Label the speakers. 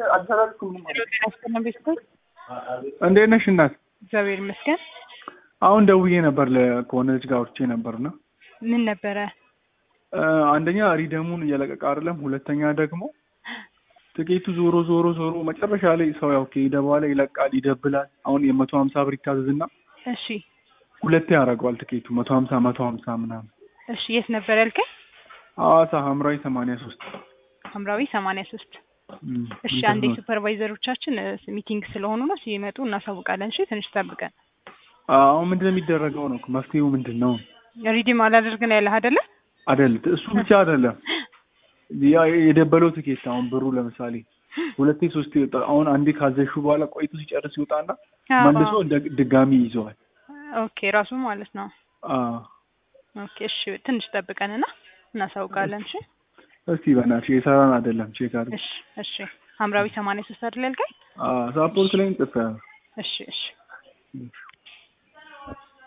Speaker 1: ጤና ቤተሰብ
Speaker 2: እንዴት ነሽ እናት?
Speaker 1: እግዚአብሔር ይመስገን።
Speaker 2: አሁን ደውዬ ነበር ለ- ከሆነ ልጅ ጋር አውርቼ ነበርና
Speaker 1: ምን ነበረ?
Speaker 2: እ፣ አንደኛ ሪደሙን እየለቀቀ አይደለም፣ ሁለተኛ ደግሞ ትኬቱ ዞሮ ዞሮ ዞሮ መጨረሻ ላይ ሰው ያው ከሄደ በኋላ ይለቃል፣ ይደብላል። አሁን የመቶ ሀምሳ ብር ይታዘዝና
Speaker 1: እሺ
Speaker 2: ሁለቴ ያደርገዋል ትኬቱ መቶ ሀምሳ መቶ ሀምሳ ምናምን።
Speaker 1: እሺ፣ የት ነበር ያልከኝ?
Speaker 2: ሐዋሳ ሐምራዊ ሰማንያ ሶስት
Speaker 1: ሐምራዊ ሰማንያ ሶስት እሺ፣ አንዴ ሱፐርቫይዘሮቻችን እ፣ ሚቲንግ ስለሆኑ ነው ሲመጡ እናሳውቃለን። እሺ፣ ትንሽ ጠብቀን።
Speaker 2: አሁን ምንድን ነው የሚደረገው ነው መፍትሄው ምንድን ነው?
Speaker 1: ሪዲም አላደርግን ያለህ አይደለ?
Speaker 2: አይደል እሱ ብቻ አይደለም ያ የደበለው ትኬት አሁን ብሩ ለምሳሌ ሁለቴ ሶስቴ ይወጣ አሁን አንዴ ካዘሹ በኋላ ቆይቶ ሲጨርስ ይወጣና
Speaker 1: አዎ።
Speaker 2: መልሶ እንደ- ድጋሚ ይዘዋል።
Speaker 1: ኦኬ፣ ራሱ ማለት ነው።
Speaker 2: አዎ
Speaker 1: ኦኬ፣ እሺ፣ ትንሽ ጠብቀንና እናሳውቃለን። እሺ፣
Speaker 2: እስቲ በእናትሽ የሰራን አይደለም ቼክ አድርግ።
Speaker 1: እሺ፣ እሺ። ሐምራዊ ሰማንያ ሶስት አይደል ያልከኝ?
Speaker 2: ሳፖርት ላይ ጽፌያለሁ።
Speaker 1: እሺ፣ እሺ።